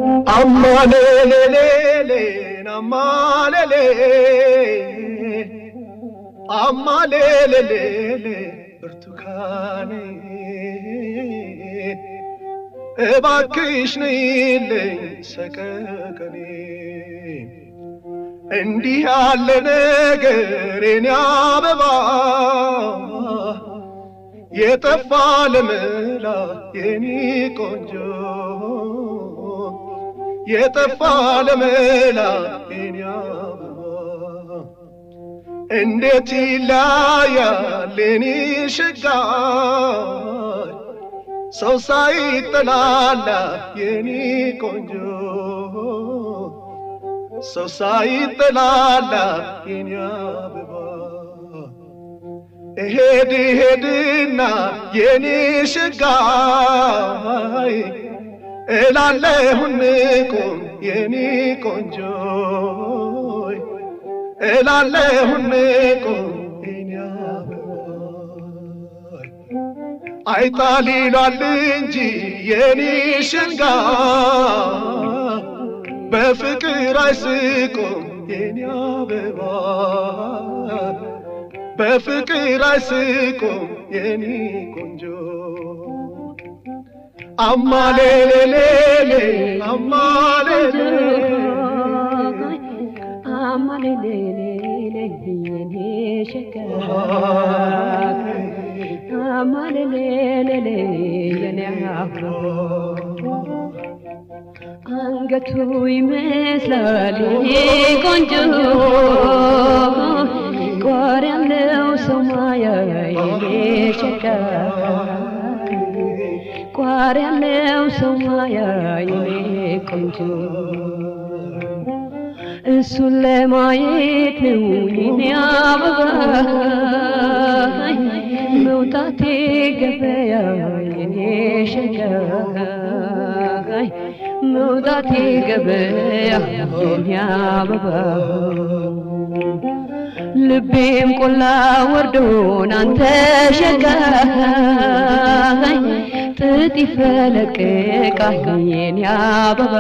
አማሌሌሌሌን አማሌሌ አማሌሌሌሌ ብርቱካኔ እባክሽ ነይልኝ ሰቀቀኔ እንዲህ ያለ ነገር የኔ አበባ የጠፋ ለመላ የኔ ቆንጆ የጠፋ ለመላ የኔ አበባ እንዴት ይለያል የኔ ሸጋ ሰው ሳይጠላላ የኔ ቆንጆ ሰው ሳይጠላላ የኔ አበባ እሄድ ሄድና የኔ ሸጋይ እላለሁን ቁም የኔ ቆንጆ እላለሁን ቁም የኔ አበባ አይጣል ይሏል እንጂ የኔ ሸጋ በፍቅር አይስቁም የኔ አበባ በፍቅር አይስቁም የኔ ቆንጆ አማሌሌሌሌ አማሌሌ አማሌሌሌሌ የኔ ሸጋ አማሌሌሌሌ የኔ አበባ አንገቱ ይመስላል የኔ ቆንጆ ቋር ያለው ሰው ማያ የኔ ሸጋ ቋር ያለው ሰው ማያ የኔ ቆንጆ እሱን ለማየት ነው የኔ አበባ መውጣቴ ገበያ የኔ ሸጋ መውጣቴ ገበያ የኔ አበባ ልቤም ቆላ ወርዶን አንተ ሸጋ ጥጥ ይፈለቅቃል የኔ አበባ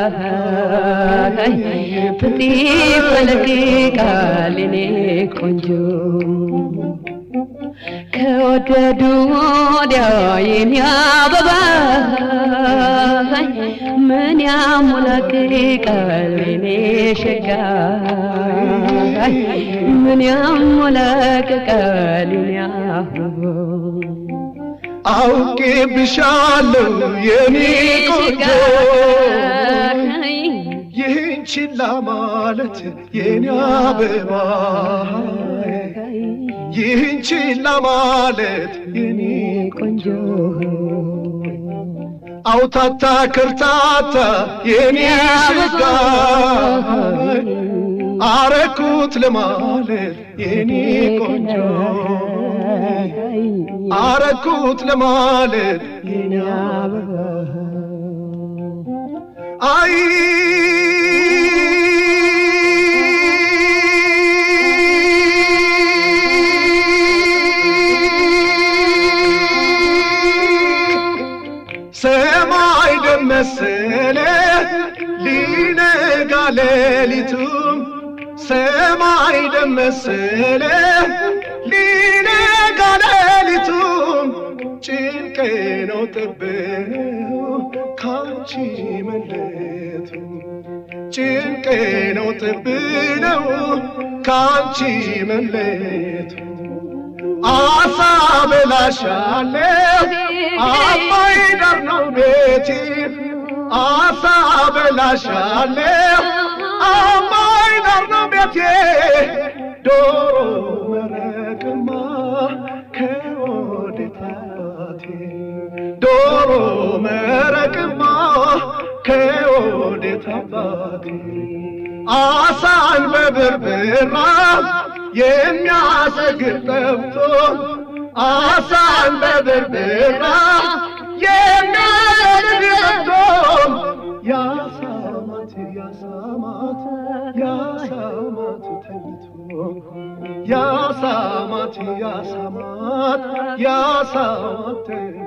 ጥጥ ይፈለቅቃል የኔ ቆንጆ ከወደዱ ወዲያ የኔ አበባ ምን ያሞላቅቃል የኔ ሸጋ ምን ያሞላቅቃል የኔ አበባ አውቄ ብሻለሁ የኔ ቆንጆ ይህን ችላ ማለት የኔ አበባ ይህን ችላ ማለት የኔ ቆንጆ አውታታ ከርታታ የኔ ሸጋ አረኩት ለማለት የኔ ቆንጆ አረኩት ለማለት የኔ አበባ አይ ሰማይ ደመሰለ ሊነጋ ሌሊቱም ሰማይ ደመሰለ ሊነጋ ሌሊቱም ጭንቄ ነው ጥቤው ካንቺ መለቱ ጭንቄ ነው ጥብነው ካንቺ መለቱ አሳ በላሻለሁ አባይ ዳር ነው ቤቴ አሳ በላሻለሁ አባይ ዳር ነው ቤቴ ዶሮ መረቅማ ከወዴት አባቴ ዶሮ መረቅማ ከወዴት አባቴ አሳን በብርብራ የሚያሰግር ጠብቶ አሳን በብርብራ የሚያሰግር ጠብቶ ያሳማት ያሳማት ያሳማት ተኝቶ ያሳማት ያሳማት ያሳማት ተኝቶ